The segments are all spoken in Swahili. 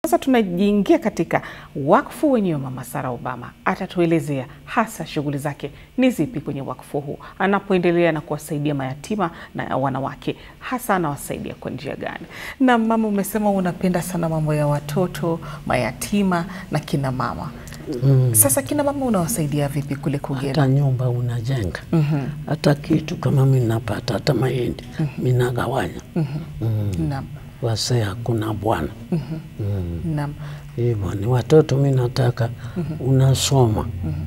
Sasa tunajiingia katika wakfu wenyewe. Mama Sarah Obama atatuelezea hasa shughuli zake ni zipi kwenye wakfu huu, anapoendelea na kuwasaidia mayatima na wanawake, hasa anawasaidia kwa njia gani? Na mama, umesema unapenda sana mambo ya watoto mayatima na kina mama Mm. sasa kina mama unawasaidia vipi kule Kugera? Hata nyumba unajenga hata kitu kama mi napata hata mahindi mi nagawanya Naam, wasee hakuna bwana naam, hivyo ni watoto mi nataka unasoma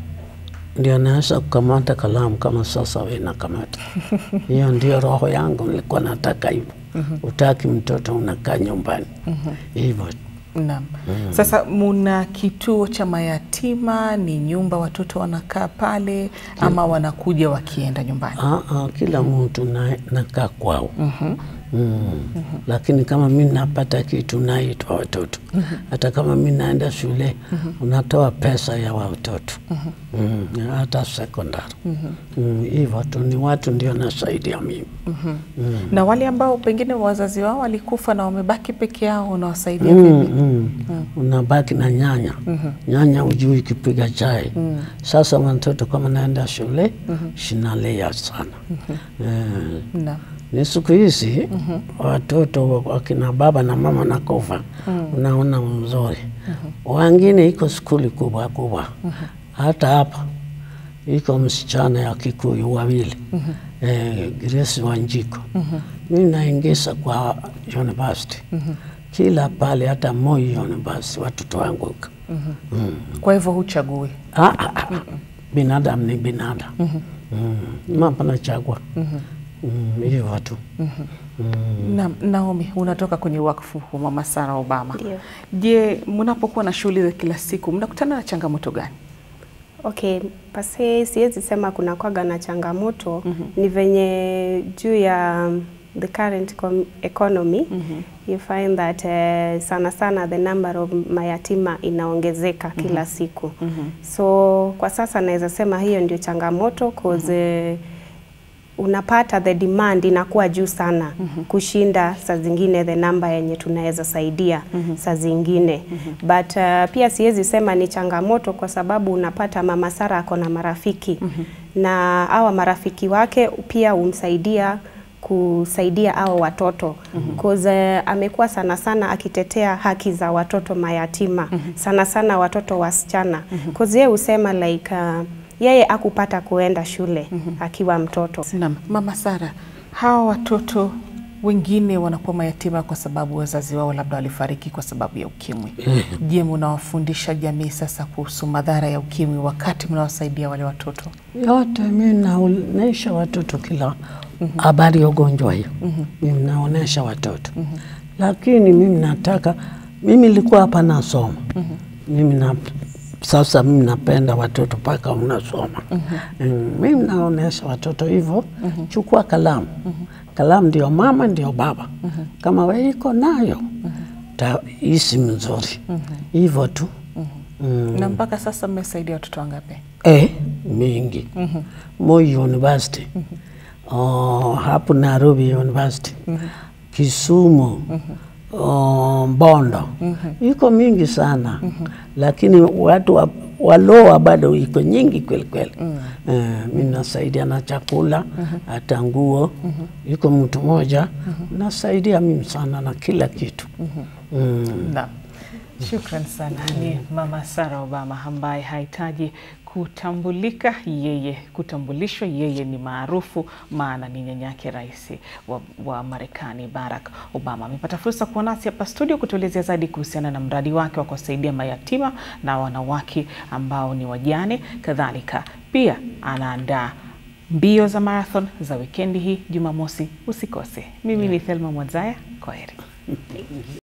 ndio naweza kukamata kalamu kama sasa we nakamata hiyo ndio roho yangu nilikuwa nataka hivyo utaki mtoto unakaa nyumbani hivyo naam. Sasa muna kituo cha mayatima, ni nyumba watoto wanakaa pale ama wanakuja wakienda nyumbani? Ah, ah, kila mtu na- nakaa kwao Mm. Lakini kama mi napata kitu naitwa watoto hata kama mi naenda shule unatoa pesa ya watoto Mm, hata sekondari Mm, hivyo tu ni watu ndio nasaidia mimi Na wale ambao pengine wazazi wao walikufa na wamebaki peke yao unawasaidia Mm, vipi? mm. Unabaki na nyanya nyanya ujui kipiga chai sasa watoto kama naenda shule shinalia sana Eh, Naam. ni siku hizi watoto wakina baba na mama nakufa, unaona mzuri. Wengine iko skuli kubwa kubwa, hata hapa iko msichana ya Kikuyu wawili eh, Grace Wanjiko mi naingiza kwa university kila pale, hata Moi University watoto wangu huko. Kwa hivyo huchagui? Ah, ah, ah. Binadamu ni binadamu mm. Mambo nachagua Mm, hivyo tu Na, Naomi, unatoka kwenye wakfu huu Mama Sarah Obama. Ndio. Je, mnapokuwa na shughuli za kila siku mnakutana na changamoto gani? Okay, pase siwezi sema kuna kwaga na changamoto ni venye juu ya um, the current com- economy you find that uh, sana sana the number of mayatima inaongezeka kila siku so kwa sasa naweza sema hiyo ndio changamoto cause uh, unapata the demand inakuwa juu sana kushinda saa zingine the namba yenye tunaweza saidia saa zingine but uh, pia siwezi sema ni changamoto kwa sababu unapata mama Sara ako na marafiki na hawa marafiki wake pia humsaidia kusaidia hao watoto cause uh, amekuwa sana sana akitetea haki za watoto mayatima sana sana watoto wasichana cause yeye husema like uh, yeye akupata kuenda shule akiwa mtoto. Naam, Mama Sarah, hawa watoto wengine wanakuwa mayatima kwa sababu wazazi wao labda walifariki kwa sababu ya ukimwi. Je, mnawafundisha jamii sasa kuhusu madhara ya ukimwi wakati mnawasaidia wale watoto? yote mi naonesha watoto kila habari ya ugonjwa hiyo mimi naonesha watoto lakini mimi nataka mimi nilikuwa hapa nasoma mimi na sasa mimi napenda watoto mpaka unasoma Mm, mimi naonesha watoto hivyo chukua kalamu kalamu ndio mama ndio baba kama we iko nayo taisi mzuri hivyo tu Mm. Na mpaka sasa mmesaidia watoto wangapi? Eh, mingi. Moi University. Oh, hapo Nairobi University. Kisumu. Oh, Mbondo. Iko mingi sana. Lakini watu wa, waloa bado iko nyingi kweli kweli. Eh, mimi nasaidia na chakula, hata nguo. Iko mtu mmoja nasaidia mimi sana na kila kitu. Mm. Naam. Shukran sana. Ni Mama Sarah Obama ambaye hahitaji kutambulika yeye, kutambulishwa yeye ni maarufu, maana ni nyanyake rais wa, wa Marekani Barack Obama. Amepata fursa kuwa nasi hapa studio kutuelezea zaidi kuhusiana na mradi wake wa kuwasaidia mayatima na wanawake ambao ni wajane. Kadhalika pia anaandaa mbio za marathon za wikendi hii Jumamosi. Usikose. Mimi ni Thelma Mwadzaya, kwaheri.